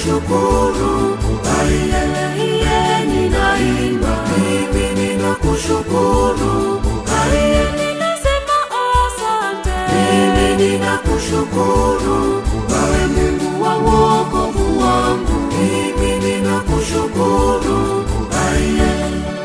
ninakushukuru, aiye, iye, ninaimba, mimi ninakushukuru, aiye, ninasema asante. mimi ninakushukuru, wewe Mungu wa wokovu wangu, mimi ninakushukuru, aiye.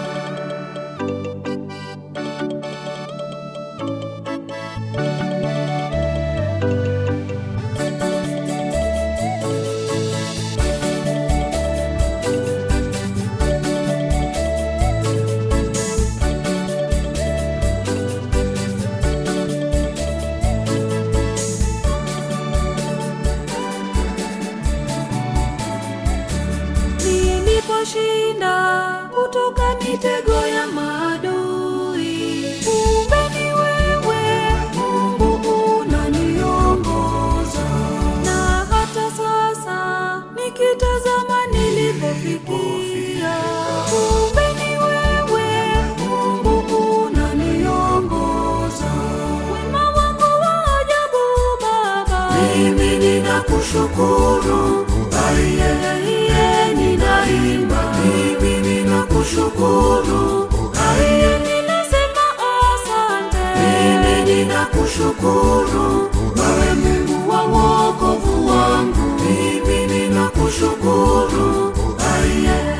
Niliposhinda kutoka mitego ya maadui, kumbe ni wewe Mungu unaniongoza, na hata sasa nikitazama nilipofikia, kumbe ni wewe Mungu unaniongoza, wema wako wa ajabu Baba. Mimi ninakushukuru, aiye, iye, ninaimba, mimi ninakushukuru, aiye, Ninasema asante. mimi ninakushukuru, wewe Mungu wa wokovu wangu, mimi ninakushukuru, aiye.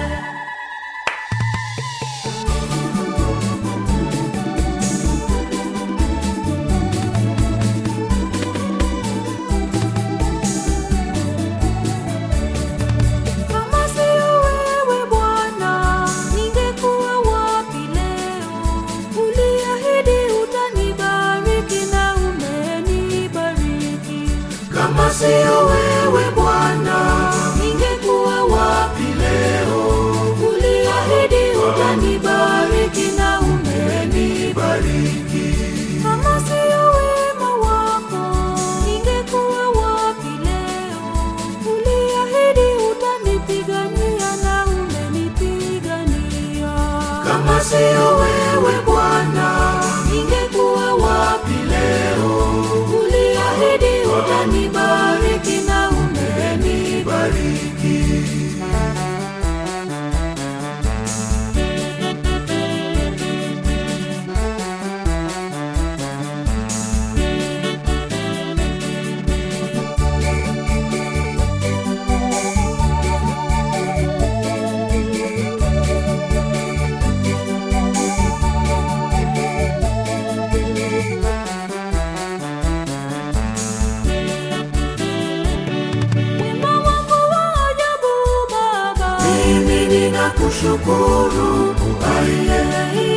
Kama sio wewe Bwana, ningekuwa wapi leo? Uliahidi utanibariki na umenibariki. Kama siyo wewe Bwana, ningekuwa wapi leo? Uliahidi utanibariki na Umenibariki. Kama sio wema wako, ningekuwa wapi leo? Uliahidi utanipigania na umenipigania. Kama siyo wewe Bwana, ningekuwa wapi leo? Uliahidi utanibariki na Umenibariki. wema wako wa ajabu Baba. Mimi ninakushukuru, aiye,